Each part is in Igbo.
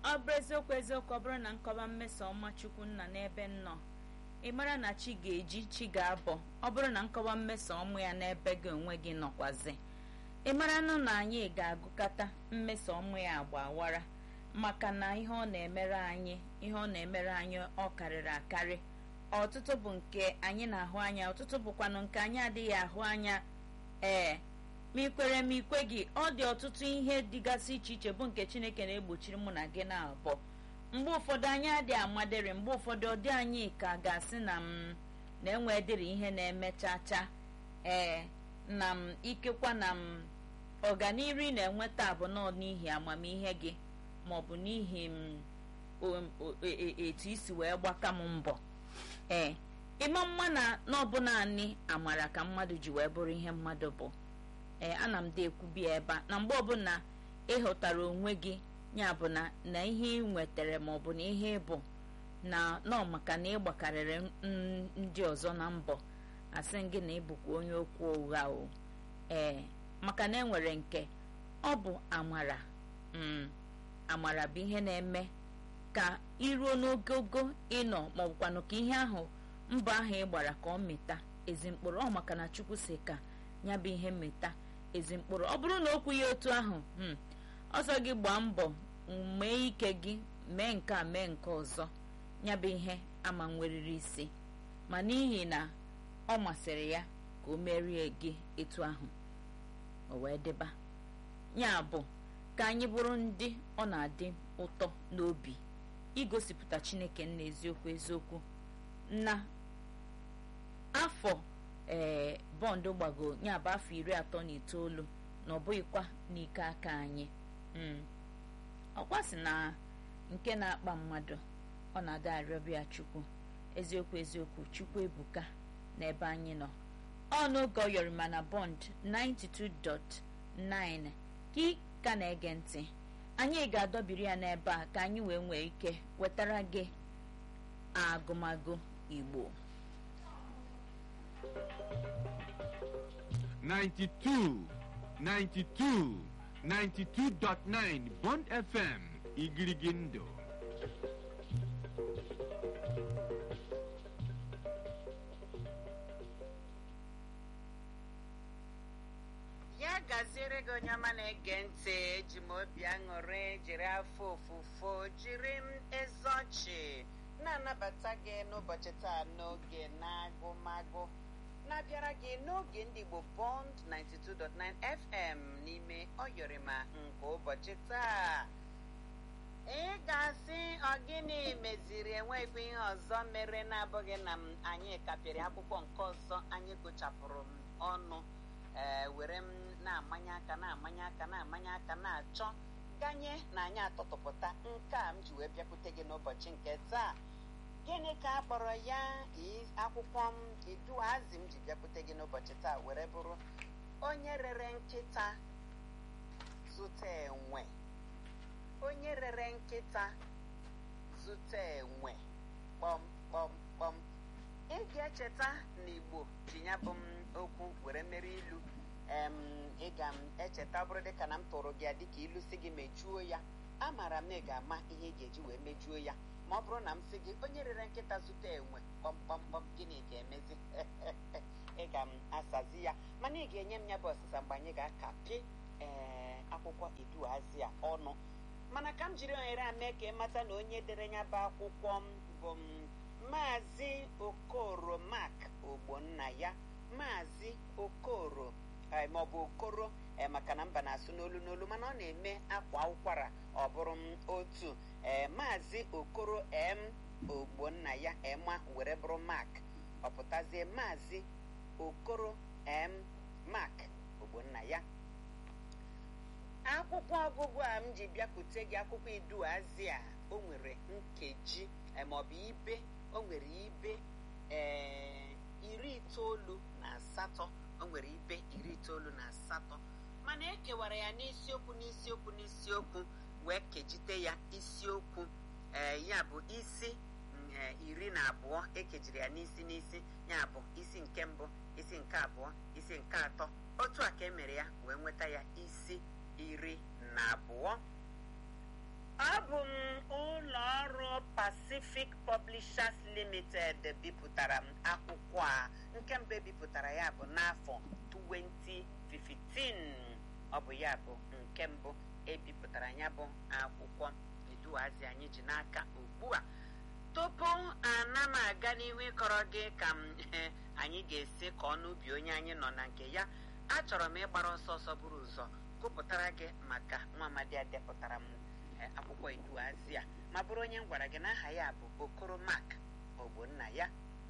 ọ bụrụ eziokwu eziokwu ọ bụrụ na nkọba mmeso ọma chukwu nna n'ebe nnọ ị mara na chi ga-eji chi ga-abọ ọ bụrụ na nkọwa mmeso ọmụ ya n'ebe gị onwe gị nọkwazi ị mara nụ na anyị ga-agụkọta mmeso ọmụ ya agba awara maka na ihe ọ na-emere anyị ihe ọ na-emere anyị ọ karịrị akarị ọtụtụ bụ nke anyị na-ahụ anya ọtụtụ bụkwanụ nke anyị adịghị ahụ anya ee ma ikwere ma ikwe gị ọ dị ọtụtụ ihe dịgasị iche iche bụ nke chineke na-egbochiri mụ na gị na-abụ mgbe ụfọdụ anyị adịghị amadịrị mgbe ụfọdụ ọ dị anyị ka ga-asị na m na-enwe dịrị ihe na-emechacha ee na m ikekwa na m ọganiru ị na-enweta bụ nọ n'ihi amamihe gị maọbụ n'ihi m etu isi wee gbaka m mbọ ee ịma mma na n'ọbụ naanị amara ka mmadụ ji wee bụrụ ihe mmadụ bụ ee ana m dị ekwubi ebe a na mgbe ọbụla ịhụtara onwe gị ya bụ na na ihe ị nwetara maọbụ na ihe ịbụ na nọ maka na ị gbakarịrị ndị ọzọ na mbọ asị gị na ịbụkwa onye okwu ụgha o ee maka na enwere nke ọ bụ amara amara bụ ihe na-eme ka iruo n'ogogo ịnọ maọbụkwanụ ka ihe ahụ mbọ ahụ ị gbara ka ọ mịta ezi mkpụrụ ọ maka na chukwu si ka ya bụ ihe mmeta ezi mkpụrụ ọ bụrụ na okwu ya otu ahụ ọsọ gị gbaa mbọ mee ike gị mee nke a mee nke ọzọ ya bụ ihe ama nweriri isi ma n'ihi na ọ masịrị ya ka o merie gị etu ahụ o wee dịba ya bụ ka anyị bụrụ ndị ọ na-adị ụtọ n'obi igosipụta chineke nna eziokwu eziokwu na afọ ee bọndụ gbago ya bụ afọ iri atọ na itoolu na ọ bụghịkwa n'ike aka anyị ọkwa sị na nke na-akpa mmadụ ọ na-ada arịọbịa chukwu eziokwu eziokwu chukwu ebuka n'ebe anyị nọ ọnụgo yorima na bond 92.9 ka ị ka na-ege ntị anyị ga-adọbiri ya n'ebe a ka anyị wee nwee ike wetara gị agụmagụ igbo 92, 92, 92.9 Bond FM, Igirigindo. ya gaziere gị onye ọma na-ege ntị eji m obi aṅụrị jiri afọ ofufo jiri m eze ọchị na-anabata gị n'ụbọchị taa n'oge na-agụmagụ na-abịara gị n'oge ndị Igbo Bond 92.9 FM n'ime Ọyọrịma nke ụbọchị taa ị ga-asị ọgịnị meziri enweghị ihe ọzọ mere na-abụghị na m anyị kapịrị akwụkwọ nke ọzọ anyị gụchapụrụ m ọnụ ee were m na-amanye aka na-amanye aka na-amanye aka na-achọ ganye na anyị atọtụpụta nke a m ji wee bịakwute gị n'ụbọchị nke taa gịnị ka a kpọrọ ya akwụkwọ m iduazị m ji bịakwute gị n'ụbọchị taa were bụrụ onye rere nkịta zụta enwe onye rere nkịta zụta enwe kpọm kpọm kpọm ị ga-echeta na igbo ji ya bụ m okwu were mere ilu ị ga m echeta bụrụ dịka na m tụrụ gị ya dịka ilu si gị mejuo ya amaara m na ị ga-ama ihe ị ga-eji wee mejuo ya ma ọ bụrụ na m sị gị onye rere nkịta zụta enwe kpọmkpọmkpọm gịnị ga-emezi ị ga m asazi ya mana ị ga-enye m ya bụ ọsịsa mgbe anyị ga-akapị ee akwụkwọ iduazị a ọnụ mana ka m jiri ohere a mee ka ị mata na onye dere ya bụ akwụkwọ m bụ m maazị okoro mak ogbonna ya maazị okoro maọbụ okoro maka na mba na-asụ n'olu n'olu mana ọ na-eme akwa ụkwara ọ bụrụ m otu ee maazị okoro m ogbonna ya ema were bụrụ mak ọ pụtazie maazị okoro m mak ogbonna ya akwụkwọ ọgụgụ a m ji bịakwute gị akwụkwọ iduazị a o nwere nkeji maọbụ ibe o nwere ibe ee iri itoolu na asatọ o nwere ibe iri itoolu na asatọ mana ekewara ya n'isiokwu n'isiokwu n'isiokwu wee kejite ya isiokwu ee ya bụ isi iri na abụọ ekejiri ya n'isi n'isi ya bụ isi nke mbụ isi nke abụọ isi nke atọ otu a ka e mere ya wee nweta ya isi iri na abụọ ọ bụ m Pacific Publishers Limited bipụtara m akwụkwọ a nke mbụ ebipụtara ya bụ n'afọ 2015 ọ bụ ya bụ nke mbụ ebipụtara ya bụ akwụkwọ eduazi anyị ji n'aka ugbu a tupu ana m aga n'ihu ịkọrọ gị ka m anyị ga-esi ka ọnụ ubi onye anyị nọ na nke ya achọrọ m ịgbara ọsọ ọsọ buru ụzọ gụpụtara gị maka nwa amadi a depụtara m akwụkwọ eduazi a ma bụrụ onye m gwara gị na aha ya bụ okoro mak ogbonna ya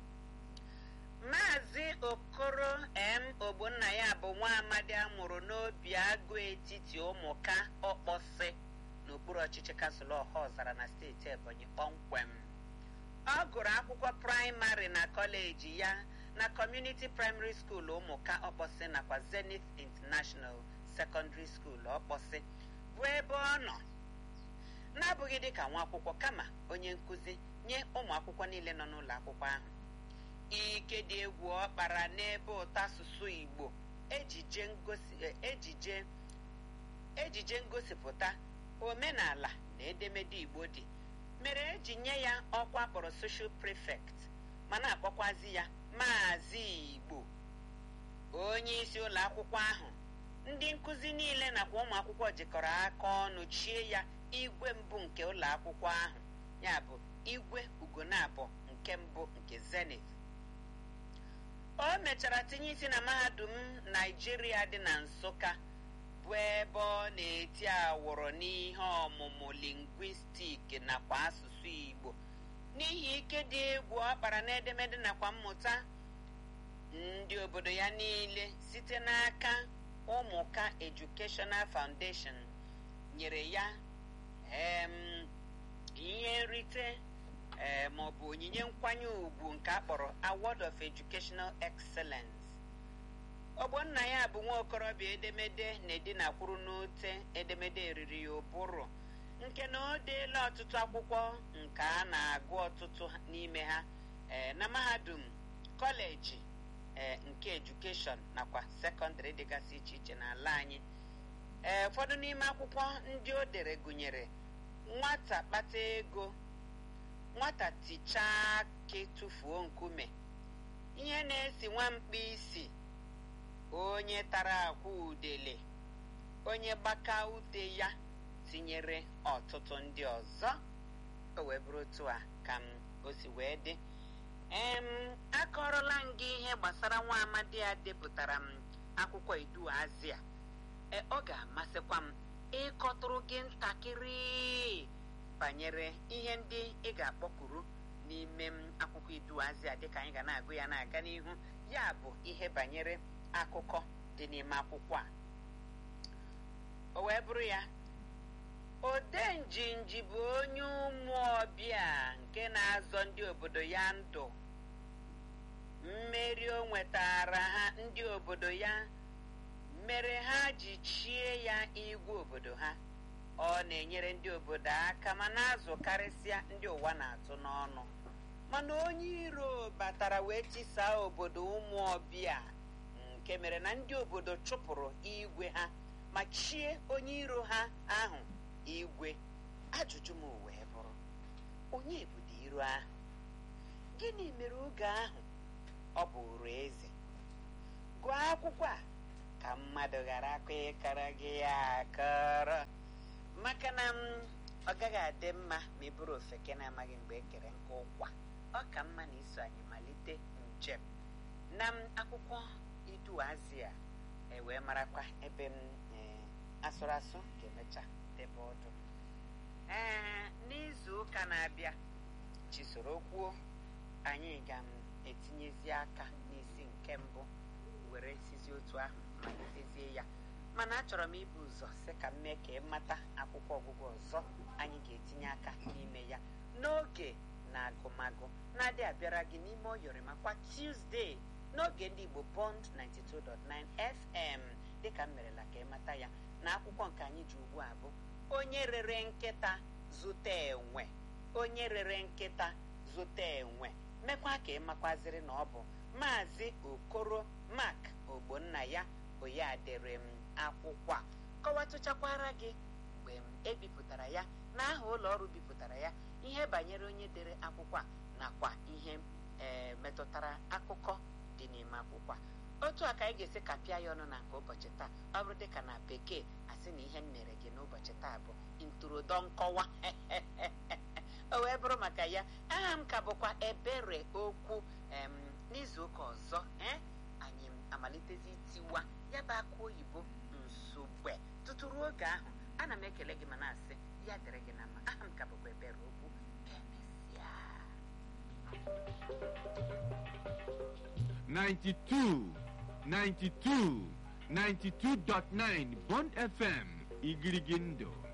maazị okoro m ogbonna ya bụ nwa amadi a mụrụ n'obi agụ etiti ụmụka ọkpọsị n'okpuru ọchịchị kansụl ọha ọzara na steeti ebonyi kpọmkwem ọ gụrụ akwụkwọ praịmarị na kọleji ya na kọmuniti praịmarị skuul ụmụka ọkpọsị nakwa zenith international secondary school ọkpọsị bụ ebe ọ nọ n'abụghị dịka nwa akwụkwọ kama onye nkụzi nye ụmụ akwụkwọ niile nọ n'ụlọ akwụkwọ ahụ ike dị egwu ọ kpara n'ebe ụtọ asụsụ igbo ejije ngosi ejije ejije ngosipụta omenala na edemede igbo dị mere eji nye ya ọkwa kpọrọ social prefect ma na-akpọkwazi ya maazị igbo onye isi ụlọ akwụkwọ ahụ ndị nkụzi niile nakwa ụmụ akwụkwọ jikọrọ aka ọnụ chie ya igwe mbụ nke ụlọ akwụkwọ ahụ ya bụ igwe ugonabọ nke mbụ nke zenith o mechara tinye isi na mahadum naijiria dị na nsụka bụ ebe ọ na-eti awụrụ n'ihe ọmụmụ lingwistik nakwa asụsụ igbo n'ihi ike dị egwu ọ kpara n'edemede nakwa mmụta ndị obodo ya niile site n'aka ụmụka educational foundation nyere ya ihe nrite ma ọ bụ onyinye nkwanye ùgwù nke a kpọrọ award of educational excellence ọgbọnna ya bụ nwa okorobịa edemede na-edinakwuru n'ote edemede eriri ya ụbụrụ nke na o deela ọtụtụ akwụkwọ nke a na-agụ ọtụtụ n'ime ha na mahadum kọleji nke edukeshọn nakwa sekọndịrị dịgasị iche iche n'ala anyị ee ụfọdụ n'ime akwụkwọ ndị o dere gụnyere nwata kpata ego nwata tichaa akị tụfuo nkume ihe na-esi nwamkpa isi onye tara akwa udele onye gbaka ute ya tinyere ọtụtụ ndị ọzọ o wee bụrụ otu a ka m o si wee dị em akọrọla m gị ihe gbasara nwa amadi a depụtara m akwụkwọ iduazia e ọ ga-amasịkwa m ịkọtụrụ gị ntakịrị banyere ihe ndị ị ga-akpọkuru n'ime m akwụkwọ iduazia dịka anyị ga na-agụ ya na-aga n'ihu ya bụ ihe banyere akụkọ dị n'ime akwụkwọ a o wee bụrụ ya odenjinji bụ onye ụmụ ọbịa nke na-azọ ndị obodo ya ndụ mmeri o nwetara ha ndị obodo ya mere ha ji chie ya igwe obodo ha ọ na-enyere ndị obodo aka ma na-azụ karịsịa ndị ụwa na-atụ n'ọnụ mana onye iro batara wee tisaa obodo ụmụ ọbịa nke mere na ndị obodo chụpụrụ igwe ha ma chie onye iro ha ahụ igwe ajụjụ m wee bụrụ onye budo iro ahụ gịnị mere oge ahụ ọ bụrụ eze gụọ akwụkwọ a ka mmadụ ghara akwa ịkọrọ gị ya akọrọ maka na m ọ gaghị adị mma ma ị bụrụ ofeke na-amaghị mgbe e kere nke ụkwa ọ ka mma na iso anyị malite njem na m akwụkwọ iduazị a ewee marakwa ebe m asụrụ asụ ga-emecha debe ọdụ ee n'izu ụka na-abịa chisoro kwuo anyị ga-etinyezi aka n'isi nke mbụ were sizi otu ahụ malitezie ya mana achọrọ m ibu ụzọ sị ka m mee ka ị mata akwụkwọ ọgụgụ ọzọ anyị ga-etinye aka n'ime ya n'oge na agụmagụ na-adị abịara gị n'ime oyori makwa Tuesday n'oge ndị Igbo Bond 92.9 FM dịka m merela ka ị mata ya na akwụkwọ nke anyị ji ugbu a bụ onye rere nkịta zụta enwe onye rere nkịta zụta enwe mekwa ka ị makwaziri na ọ bụ maazị okoro mak ogbonna ya oya dere m akwụkwọ a kọwatụchakwara gị mgbe m ebipụtara ya na aha ụlọ ọrụ bipụtara ya ihe banyere onye dere akwụkwọ a nakwa ihe ee metụtara akụkọ dị n'ime akwụkwọ a otu a ka anyị ga-esi kapịa ya ọnụ na nke ụbọchị taa ọ bụrụ dịka na bekee asị na ihe m mere gị n'ụbọchị taa bụ ntụrụdọ nkọwa o wee bụrụ maka ya aha m ka bụkwa ebere okwu em n'izu ụka ọzọ ee anyị amalitezi itiwa ya bụ akụ oyibo nsogbe tutu ruo oge ahụ ana m ekele gị ma na-asị ya dịrị gị na mma aha m ka bụkwa ebere okwu emesịa 92 92 92.9 Bond FM Igirigindo